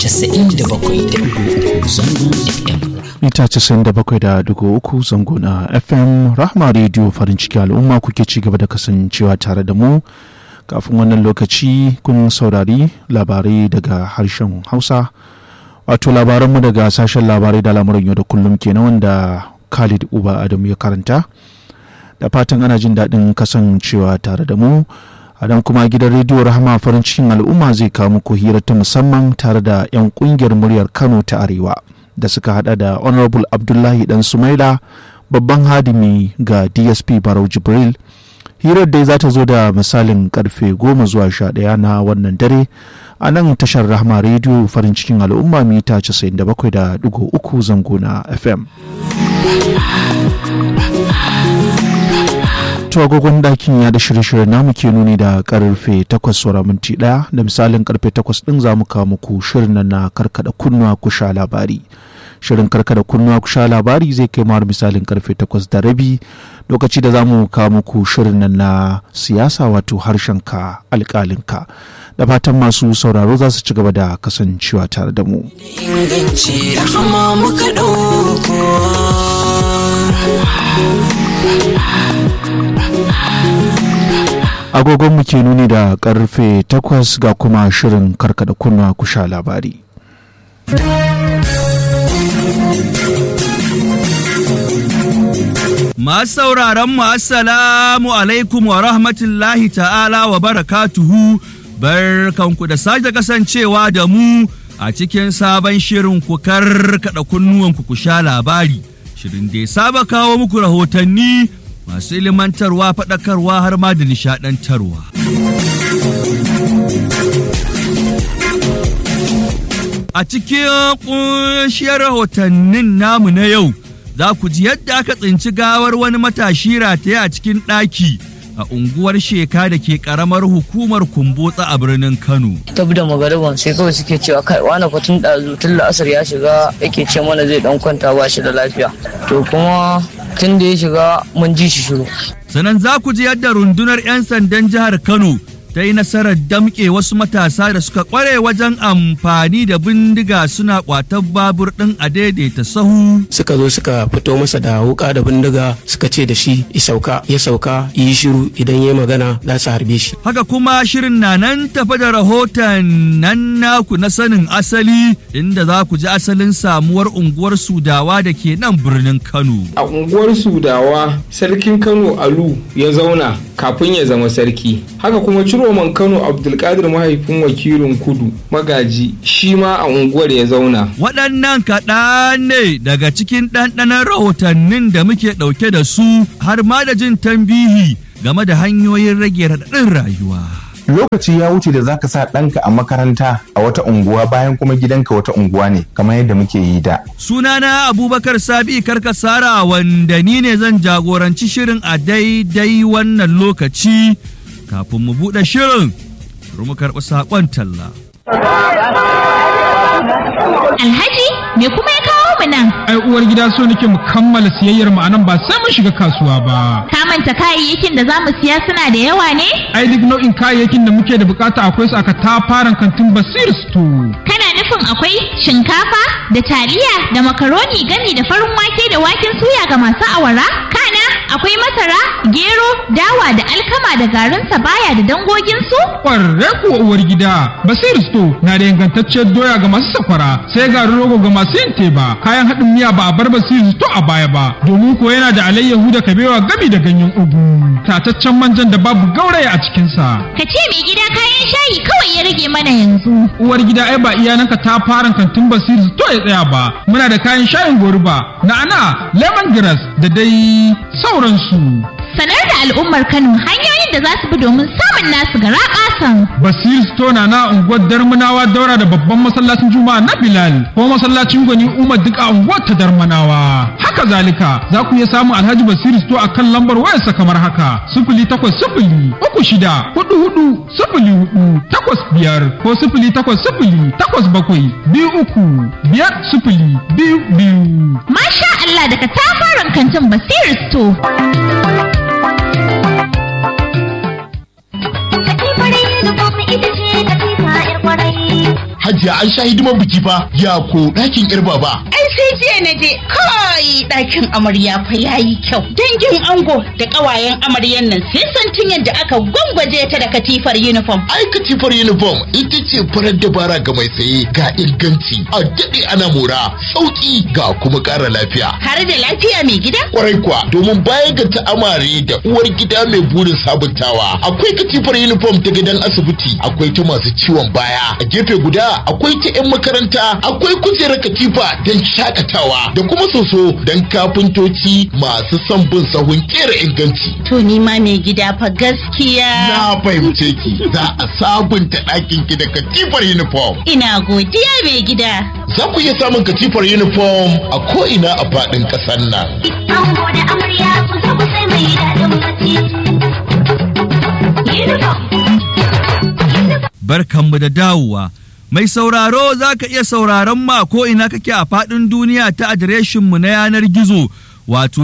97.3 zangon FM. mita 97.3 zango na fm rahma radio farin ciki al'umma kuke ci gaba da kasancewa tare da mu kafin wannan lokaci kun saurari labarai daga harshen hausa wato labaranmu daga sashen labarai da lamuran yau da kullum kenan wanda khalid uba adamu ya karanta da fatan ana jin daɗin kasancewa tare da mu a nan kuma gidan rediyo rahama farin cikin al'umma zai kawo muku hira ta musamman tare da 'yan kungiyar muryar kano ta arewa da suka hada da honorable abdullahi dan sumaila babban hadimi ga dsp barau jibril hirar dai za ta zo da misalin karfe goma zuwa sha ɗaya na wannan dare a nan tashar rahama rediyo farin cikin al'umma mita 97.3 zango na fm to agogon dakin ya da shirye-shirye namu ke nuni da karfe 8 saura minti daya da misalin karfe 8 din za mu kawo muku shirin nan na karkada kunnuwa ku sha labari shirin karkada kunnuwa ku sha labari zai kai mara misalin karfe 8 da rabi lokaci da za mu kawo muku shirin nan na siyasa wato harshenka alkalinka da fatan masu sauraro za su ci gaba da kasancewa tare da mu Inganci rahama muka ɗauko. agogon mu ke nuni da karfe 8 ga kuma shirin karkada kunnuwa ku sha labari Masu sauraron mu assalamu alaikum wa rahmatullahi ta'ala wa barakatuhu barkanku da sake kasancewa da mu a cikin sabon shirin ku karkada kunnuwanku ku sha labari shirin da ya saba kawo muku rahotanni masu ilimantarwa faɗakarwa har ma da nishaɗantarwa. A cikin ƙunshiyar rahotannin namu na yau za ku ji yadda aka tsinci gawar wani matashi rataye a cikin ɗaki a unguwar sheka da ke ƙaramar hukumar kumbotsa a birnin Kano. tabi da magariban sai kawai suke cewa kai wani fatun ɗazu tun la'asar ya shiga yake ce mana zai dan kwanta ba shi da lafiya to kuma tun da ya shiga mun ji shi shiru Sannan za ku ji yadda rundunar 'yan sandan jihar Kano ta yi nasarar damƙe wasu matasa da suka ƙware wajen amfani da bindiga suna ƙwatar babur ɗin a daidaita sahu. suka zo suka fito masa da wuka da bindiga suka ce da shi ya sauka ya sauka yi shiru idan ya magana za su harbe shi Haka kuma shirin na nan tafa da rahoton nan naku na sanin asali inda za ku ji asalin samuwar unguwar Sudawa da ke nan birnin Kano. a unguwar sudawa sarkin kano alu ya zauna kafin ya zama sarki haka kuma ciroman kano abdulkadir mahaifin wakilin kudu magaji shi ma a unguwar ya zauna Waɗannan kaɗan ne daga cikin ɗanɗanon rahotannin da muke ɗauke da su har ma da jin tambihi game da hanyoyin rage raɗaɗin rayuwa. lokaci ya wuce da zaka sa ɗanka a makaranta a wata unguwa bayan kuma gidanka wata unguwa ne kamar yadda muke yi da Sunana Abubakar Sabi Karkasara wanda ni ne zan jagoranci shirin a daidai wannan lokaci kafin mu buɗe shirin bari mu karɓi saƙon talla. Alhaji me kuma ya kawo mu nan? ai uwar gida so nake mu kammala siyayyar mu anan ba sai mun shiga kasuwa ba Ka manta kayayyakin da za mu siya suna da yawa ne? ai duk nau'in kayayyakin da muke da bukata akwai su aka tafaran kantin basir store Kana nufin akwai shinkafa da taliya da makaroni gami da farin wake da waken suya ga masu awara? Kana akwai masara, gero, dawa da alkama da garin sabaya da dangoginsu? kwarre kuwa uwar gida basir store na da ingantacciyar doya ga masu sakwara sai garin rogo ga masu yin teba kayan haɗin miya ba a bar basir store a baya ba domin ko yana da alayyahu da kabewa gami da ganyen ugu tataccen manjan da babu gauraya a cikinsa Ka ce mai gida kayan shayi kawai ya rage mana yanzu. uwar gida ai ba iyananka ta fara kantin basir to ya tsaya ba muna da kayan shayin goruba na'ana lemongrass da dai sauransu Sanar da al'ummar Kano hanyoyin da za su bi domin samun nasu gara ƙasan. basir stona na unguwar darmanawa daura da babban masallacin juma'a na bilal ko masallacin gwani umar duk a unguwar ta darmanawa haka zalika za ku iya samun alhaji basir sto a kan lambar wayarsa kamar haka sifili takwas sifili uku shida hudu hudu sifili hudu takwas biyar ko sifili takwas sifili takwas bakwai biyu uku biyar sifili biyu biyu Masha Allah daga tafaran kantin Basir Store. Katifar uniform ita ce katifa 'yar kwarai. da an sha hidimar biki fa ya ko ɗakin yar baba. Ai sai jiya na je kai ɗakin amarya fa yayi kyau. Dangin ango da ƙawayen amaryan nan sai santin yadda aka gwangwaje ta da katifar uniform. Ai katifar uniform ita ce farar dabara ga mai saye ga inganci a daɗe ana mora sauƙi ga kuma ƙara lafiya. Har da lafiya mai gida? Kwarai kuwa domin baya ga ta amare da uwar gida mai burin sabuntawa akwai katifar uniform ta gidan asibiti akwai ta masu ciwon baya a gefe guda akwai ta 'yan makaranta akwai kujerar katifa don shakatawa da kuma soso don kafintoci masu son bin sahun kera inganci. To ni ma mai gida fa gaskiya. Na fahimce ki za a sabunta ɗakin ki da katifar uniform. Ina godiya mai gida. Za ku iya samun katifar uniform a ko'ina a faɗin ƙasar nan. Ango da amarya ku zo ku sai mai daɗin bacci. Barkanmu da dawowa. Mai sauraro za ka iya sauraron ma ko ina kake a faɗin duniya ta adireshinmu na yanar gizo wato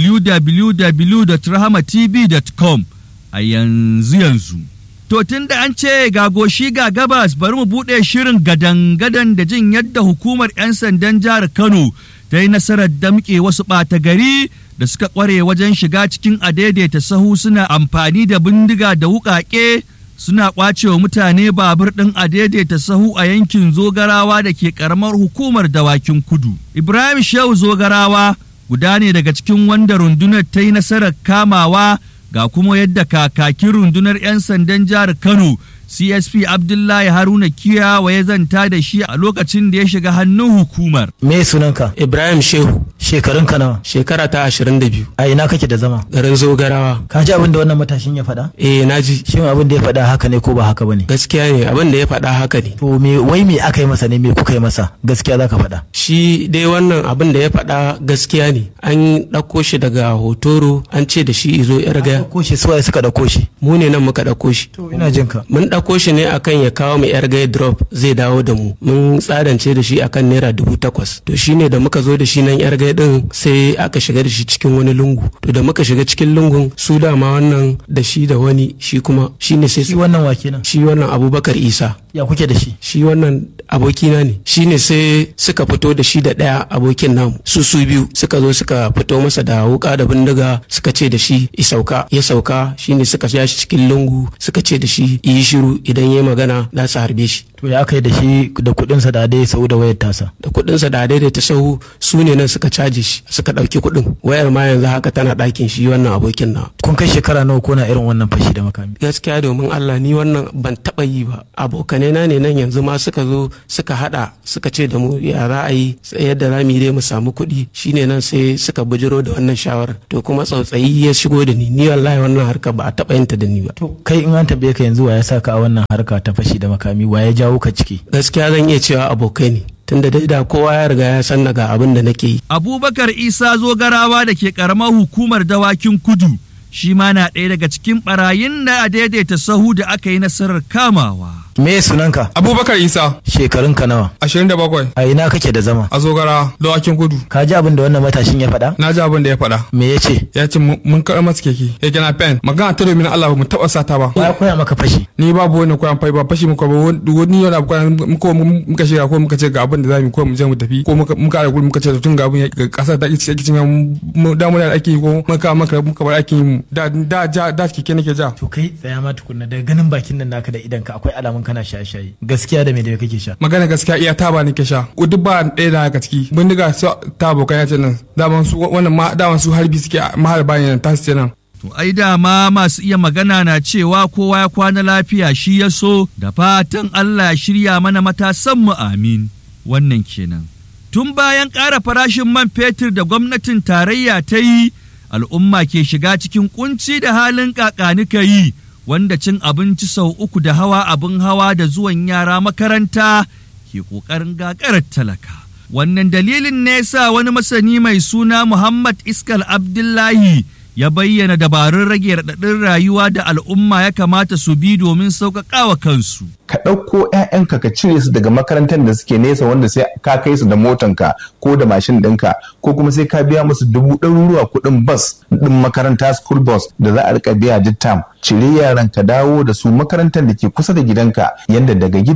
www.rahamatv.com a yanzu yanzu. To tun da an ce ga goshi ga gabas bari mu buɗe shirin gadan-gadan da jin yadda hukumar 'yan sandan jihar Kano ta yi nasarar damƙe wasu ɓata gari da suka ƙware wajen shiga cikin adaidaita sahu suna amfani da bindiga da wuƙaƙe suna ƙwacewa mutane babur ɗin adaidaita sahu a yankin zogarawa da ke ƙaramar hukumar dawakin kudu. Ibrahim Shehu zogarawa guda ne daga cikin wanda rundunar ta yi nasarar kamawa ga kuma yadda kakakin rundunar 'yan sandan jihar Kano CSP Abdullahi Haruna Kiyawa ya zanta da shi a lokacin da ya shiga hannun hukumar. Me sunanka? Ibrahim Shehu. Shekarun ka nawa? Shekara ta ashirin da biyu. A ina kake da zama? Garin Zogarawa. Ka ji abin da wannan matashin ya faɗa? Eh na ji. Shin abin da ya faɗa haka ne ko ba haka bane? Gaskiya ne abin da ya faɗa haka ne. To me wai me aka yi masa ne me kuka yi masa? Gaskiya za ka faɗa. Shi dai wannan abin da ya faɗa gaskiya ne. An ɗauko shi daga hotoro an ce da shi izo yar gaya. Ɗauko shi suwaye suka ɗauko shi? Mu ne nan muka ɗauko shi. To ina jin ka. Mun ɗauko shi ne akan ya kawo mu yar gaya drop zai dawo da mu. Mun tsadance da shi akan naira dubu takwas. To shine da muka zo da shi nan yar gaya din sai aka shiga da shi cikin wani lungu. To da muka shiga cikin lungun su dama wannan da shi da wani shi kuma shine sai shi wannan wa kenan. Shi wannan Abubakar Isa. Ya kuke da shi? Shi wannan abokina ne. Shine sai suka fito da shi da ɗaya abokin namu. Su su biyu suka zo suka fito masa da wuka da bindiga suka ce da shi ya sauka ya sauka shine suka ja shi cikin lungu suka ce da shi yi shiru idan ya magana za su harbe shi. To ya kai da shi da kuɗinsa da dai sau da wayar tasa. Da kuɗinsa da dai da ta sau su ne nan suka caji shi suka ɗauki kuɗin wayar ma yanzu haka tana ɗakin shi wannan abokin na. Kun kai shekara nawa kuna irin wannan fashi da makami? Gaskiya domin Allah ni wannan ban taɓa yi ba. Abokanai na ne nan yanzu ma suka zo suka haɗa suka ce da mu ya za a yi yadda za mu yi dai mu samu kuɗi shine nan sai suka bujiro da wannan shawarar. To kuma tsautsayi ya shigo da ni ni wallahi wannan harka ba a taɓa yin ta da ni ba. To kai in an tambaye ka yanzu wa ya saka a wannan harka ta fashi da makami wa ya jawo ka ciki? Gaskiya zan iya cewa abokai ne. tunda dai da kowa ya riga ya san daga abin da nake yi. Abubakar Isa Zogarawa da ke karamar hukumar dawakin kudu shi ma na ɗaya daga cikin ɓarayin da a daidaita sahu da aka yi nasarar kamawa. Me sunanka? Abubakar Isa. Shekarun ka nawa? Ashirin da bakwai. A ina kake da zama? A zogara dawakin kudu. Ka ji abin da wannan matashin ya faɗa? Na ji abin da ya faɗa. Me ya ce? Ya ce mun karɓar masa keke. Ya gina pen. Magana ta domin Allah ba mu taɓa sata ba. Ya koya maka fashi. Ni babu wani koyan fai ba fashi muka ba wani yau da koyan muka muka shiga ko muka ce ga abin da za mu ko mu je mu tafi ko muka muka ara muka ce tun ga abin ga kasar ta kici kici mu da mu da ake ko muka maka muka bar ake mu da da ja da keke nake ja. To kai tsaya ma tukunna daga ganin bakin nan naka da idan ka akwai alamun kana shaye-shaye. gaskiya da me da kake sha magana gaskiya iya taba nake sha duk ba ɗaya da haka ciki bindiga su ta abokan ya ce nan daman su wannan ma daman su harbi suke maharba ne ta su ce nan To ai dama masu iya magana na cewa kowa ya kwana lafiya shi ya so da fatan Allah ya shirya mana matasan mu amin wannan kenan. Tun bayan ƙara farashin man fetur da gwamnatin tarayya ta yi al'umma ke shiga cikin kunci da halin kakanika yi wanda cin abinci sau uku da hawa abin hawa da zuwan yara makaranta ke ƙoƙarin gagarar talaka. Wannan dalilin ne sa wani masani mai suna Muhammad Iskal Abdullahi ya bayyana dabarun rage raɗaɗin rayuwa da al'umma ya kamata su bi domin sauƙaƙawa kansu. ka ɗauko 'ya'yanka ka cire su daga makarantar da suke nesa wanda sai ka kai su da motanka ko da mashin ɗinka ko kuma sai ka biya musu dubu ɗaruruwa kuɗin bas ɗin makaranta school bus da za a rika biya duk tam cire yaran ka dawo da su makarantar da ke kusa da gidanka yadda daga gida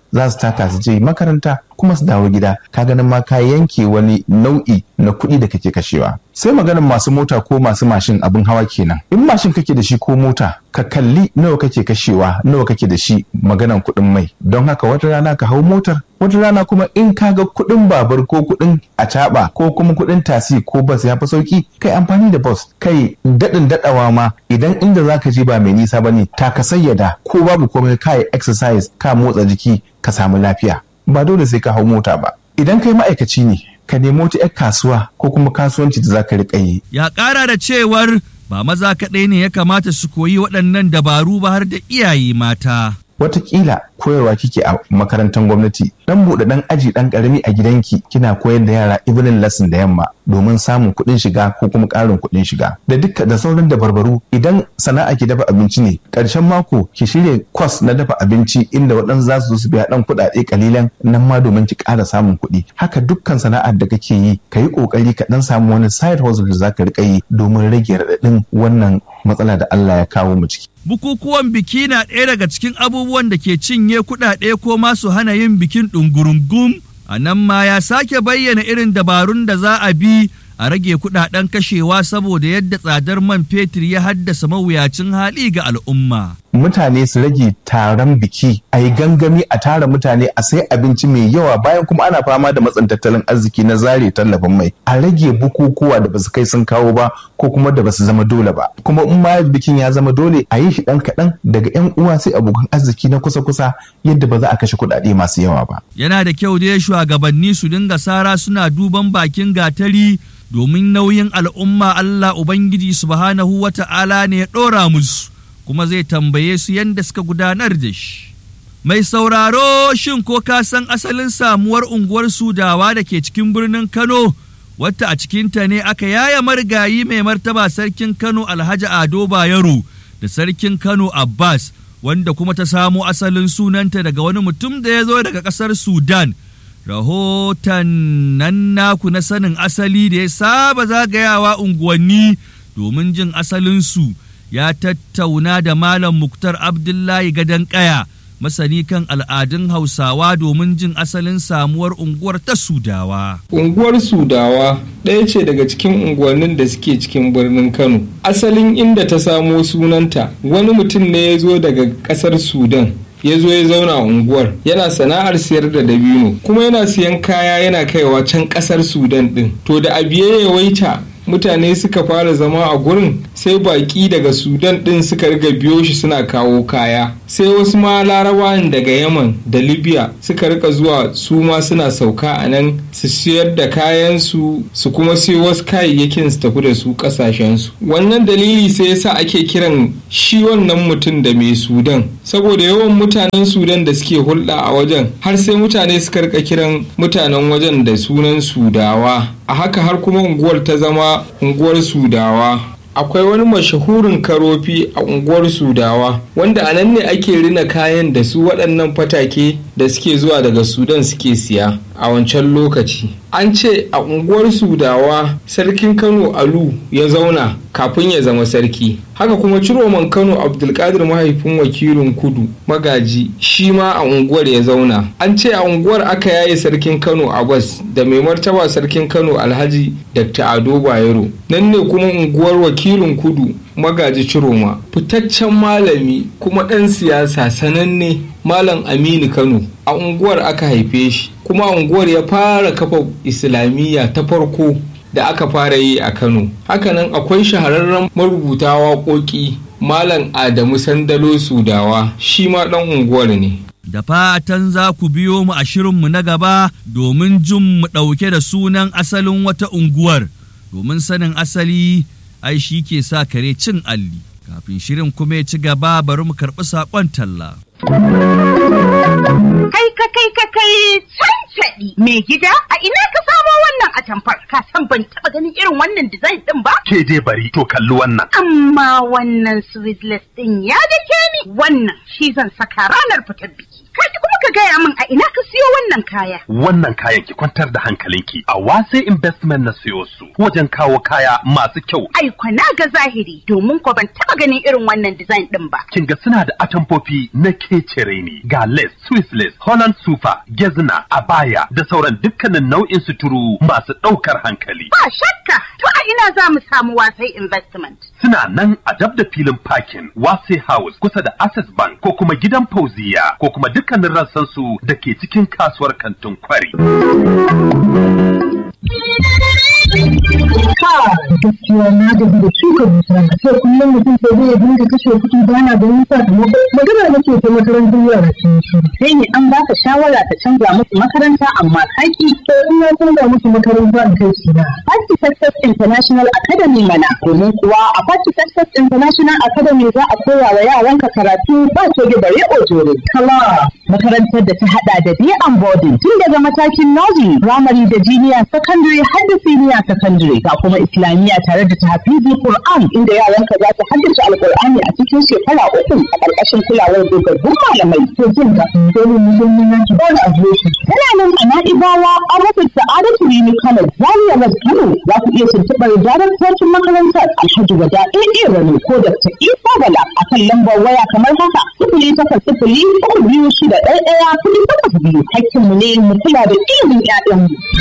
za su taka su je makaranta kuma su dawo gida ka ganin ma ka yanke wani nau'i na kuɗi da kake kashewa sai maganin masu mota ko masu mashin abin hawa kenan in mashin kake da shi ko mota ka kalli nawa kake kashewa nawa kake da shi maganan kuɗin mai don haka wata rana ka hau motar wata rana kuma in ka ga kuɗin babur ko kuɗin acaɓa ko kuma kuɗin tasi ko bas ya fi sauki kai amfani da bus kai daɗin daɗawa ma idan inda za ka je ba mai nisa ba ne ta ka sayyada ko babu komai ka yi exercise ka motsa jiki ka samu lafiya ba dole sai ka hau mota ba idan kai ma'aikaci ne ka nemi wata 'yar kasuwa ko kuma kasuwanci da za ka riƙa yi Ya ƙara da cewar ba maza kaɗai ne ya kamata su koyi waɗannan dabaru ba har da iyaye mata. watakila koyarwa kike a makarantar gwamnati dan buɗe dan aji dan karami a gidanki kina koyar da yara evening lesson da yamma domin samun kuɗin shiga ko kuma ƙarin kuɗin shiga da duka da sauran dabarbaru idan sana'a ki dafa abinci ne ƙarshen mako ki shirya kwas na dafa abinci inda waɗansu za su zo su biya ɗan kuɗaɗe kalilan nan ma domin ki ƙara samun kuɗi haka dukkan sana'ar da kake yi ka yi ƙoƙari ka ɗan samu wani side hustle da za ka riƙa yi domin rage raɗaɗin wannan matsala da Allah ya kawo mu ciki. Bukukuwan biki na ɗaya daga cikin abubuwan da ke cinye kuɗaɗe ko ma su hana yin bikin ɗungurungum. A nan ma ya sake bayyana irin dabarun da za a bi a rage kuɗaɗen kashewa saboda yadda tsadar man fetur ya haddasa mawuyacin hali ga al'umma. mutane su rage taron biki a yi gangami a tara mutane a sai abinci mai yawa bayan kuma ana fama da matsin tattalin arziki na zare tallafin mai a rage bukukuwa da basu kai sun kawo ba ko kuma da basu zama dole ba kuma in ma bikin ya zama dole a yi shi ɗan kaɗan daga yan uwa sai abokan arziki na kusa-kusa yadda ba za a kashe kuɗaɗe masu yawa ba. Yana da kyau dai shugabanni su dinga sara suna duban bakin gatari domin nauyin al'umma Allah Ubangiji subhanahu wa ta'ala ne ya ɗora musu. kuma zai tambaye su yadda suka gudanar da shi. Mai sauraro shin ko ka san asalin samuwar unguwar Sudawa da ke cikin birnin Kano, wata a cikinta ne aka yaya marigayi mai martaba sarkin Kano Alhaji Ado Bayero da sarkin Kano Abbas, wanda kuma ta samo asalin sunanta daga wani mutum da ya zo daga ƙasar Sudan. Rahoton nan naku na sanin asali da ya saba zagayawa unguwanni domin jin asalinsu. ya tattauna da Malam Muktar Abdullahi Gadon Kaya, masani kan al'adun Hausawa domin jin asalin samuwar unguwar ta Sudawa. Unguwar Sudawa ɗaya ce daga cikin unguwannin da suke cikin birnin Kano. Asalin inda ta samo sunanta wani mutum ne ya zo daga ƙasar Sudan. ya zo ya zauna a unguwar yana sana'ar siyar da dabino kuma yana siyan kaya yana kaiwa can ƙasar sudan ɗin to da abiye ya waita mutane suka fara zama a gurin sai baki daga sudan din suka riga biyo shi suna kawo kaya sai wasu ma larabawan daga yaman da libya suka rika zuwa su ma suna sauka a nan su siyar da kayansu su kuma sai wasu kayayyakin su tafi da su kasashensu wannan dalili sai yasa ake kiran shi wannan mutum da mai sudan saboda yawan mutanen sudan da suke hulɗa a wajen har sai mutane suka rika kiran mutanen wajen da sunan sudawa a haka har kuma unguwar ta zama unguwar sudawa akwai wani mashahurin karofi a unguwar sudawa wanda a nan ne ake rina kayan da su waɗannan fatake da suke zuwa daga sudan suke siya a wancan lokaci an ce a unguwar sudawa sarkin kano alu ya zauna kafin ya zama sarki haka kuma ciroman kano abdulkadir mahaifin wakilin kudu magaji shi ma a unguwar ya zauna an ce a unguwar aka yaye sarkin kano abbas da mai martaba sarkin kano alhaji dr ado bayero nan ne kuma unguwar wakilin kudu magaji ciroma fitaccen malami kuma ɗan siyasa sananne malam aminu kano a unguwar aka haife shi kuma a unguwar ya fara kafa islamiyya ta farko da aka fara yi a kano hakanan akwai shahararren marubuta waƙoƙi malam adamu sandalo sudawa shi ma ɗan unguwar ne Da fatan za ku biyo mu a shirinmu na gaba domin jin mu ɗauke da sunan asalin wata unguwar, domin sanin asali ai shi ke sa kare cin alli. Kafin shirin kuma ya ci gaba bari mu karɓi saƙon talla. Kai ka kai ka kai cancaɗi mai gida a ina ka samo wannan atamfar ka san ban taɓa ganin irin wannan design ɗin ba? Ke dai bari to kalli wannan. Amma wannan sweetless ɗin ya dake ni wannan shi zan saka ranar fitar biki. Kaji kuma ka gaya min a ina ka siyo wannan wannan kaya? Wannan kayan ki kwantar da hankalinki a wase investment na siyo su wajen kawo kaya masu kyau. Ai kwana ga zahiri domin ko ban taba ganin irin wannan design din ba. Kin ga suna da atamfofi na kecere ne ga lace, Swiss lace, Holland super, gezna, abaya da sauran dukkanin nau'in suturu masu ɗaukar hankali. Ba shakka to a ina za mu samu wasai investment. Suna nan a dab da filin parking Wase House kusa da Access Bank ko kuma gidan Fauziya ko kuma dukkanin rassansu da ke cikin kasuwar kantin kwari. gaskiya na gaji da shuka dusa sai kullum mutum sai zai dinga kashe kuɗi ba na ganin sakamako magana nake ta makarantar yara sun shi Sai ne an baka shawara ta canza musu makaranta amma kaki. to in na canza musu makaranta in kai su na Party Success International Academy mana domin kuwa a Party Success International Academy za a koya wa yaranka karatu ba coge bare ojore. kala Makarantar da ta hada da day and boarding tun daga matakin nursery, primary da junior secondary har da senior secondary ga kuma islamiyya tare da tahfizi Qur'an inda yaranka za su haddace Alqur'ani a cikin shekara uku a ƙarƙashin kulawar dogaggun malamai. to jin ga domin musulmi na ki bani adireshi Tana nan a Na'ibawa an rufe Sa'adatu Rini Kano, Zaria West Kano za ku iya tuntuɓar daraktocin makarantar Alhaji Wada AA Rano ko Dr. Isa Bala a kan lambar waya kamar haka sifili takwas sifili uku biyu shida ɗaya ɗaya kuɗi takwas biyu. Hakkinmu ne mu kula da ilimin 'ya'yanmu.